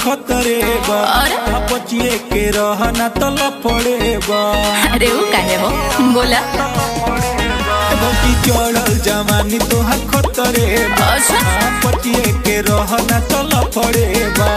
खतरे बा और? बचिए के रहना तो लफड़े बा अरे वो काहे हो बोला बची चढ़ल जवानी तोहर खतरे बा अच्छा बचिए के रहना तो लफड़े बा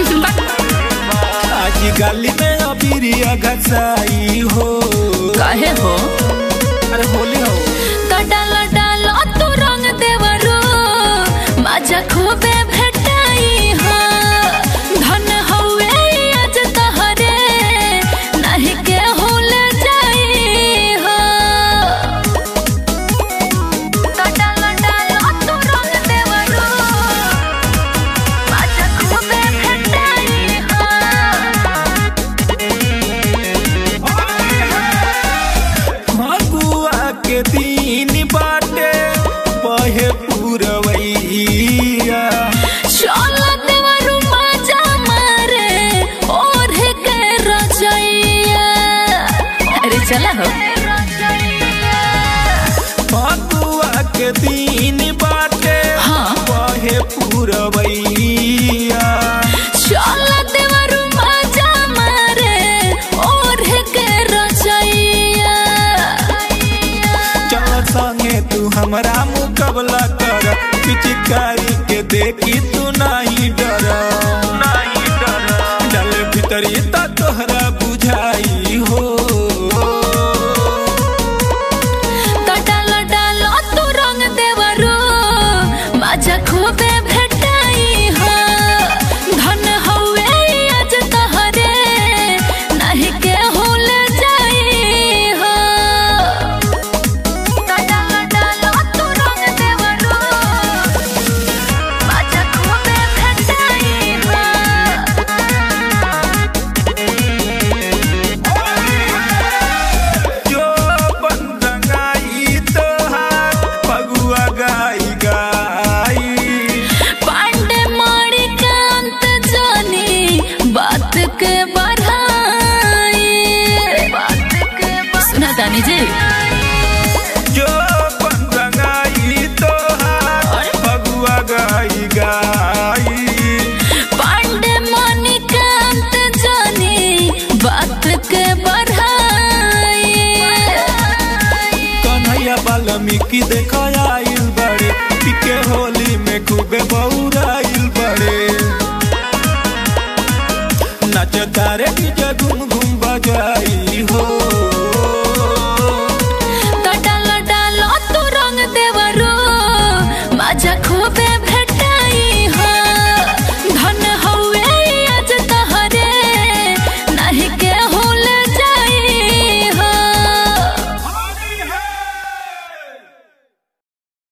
आज गाली में अबीरिया घसाई हो काहे हो अरे होली हो तो डालो डालो तू रंग देवरो मजा खूबे भेटाई हो धन हवे आज तहरे नहीं के हुल जाई हो तो डालो डालो तू रंग देवरो मजा खूबे भेटाई हो फगुआ के दिन बाटे बहे पुरवैया चलो देवरू मजा मारे और के रजैया अरे चला हो फगुआ के दिन बाटे हाँ। बहे पुरवैया चलो देवरू मजा मारे और के रजैया चल संगे तू हमरा मुकाबला कर पिचकारी के देखी तू नहीं डर नहीं डर डल भीतरी त तोहरा बुझाई हो तो डालो डालो तू रंग देवरू मजा खूबे भेटाई हो धन हवे आज तहरे नहीं के हुल जाई हो तो डालो डालो तू रंग देवरू मजा खूबे भेटाई हो जो बंदंगाई तोहार फगुआ गाई गाई पांडे मारी कांत जानी बात के बढ़ाई सुना दानी जी जो बंदंगाई तोहार फगुआ गाई गाई पांडे मानी कांत जानी बात के बढ़ाई कन्हैया वाल्मीकि देखो आइल बड़े टिके हो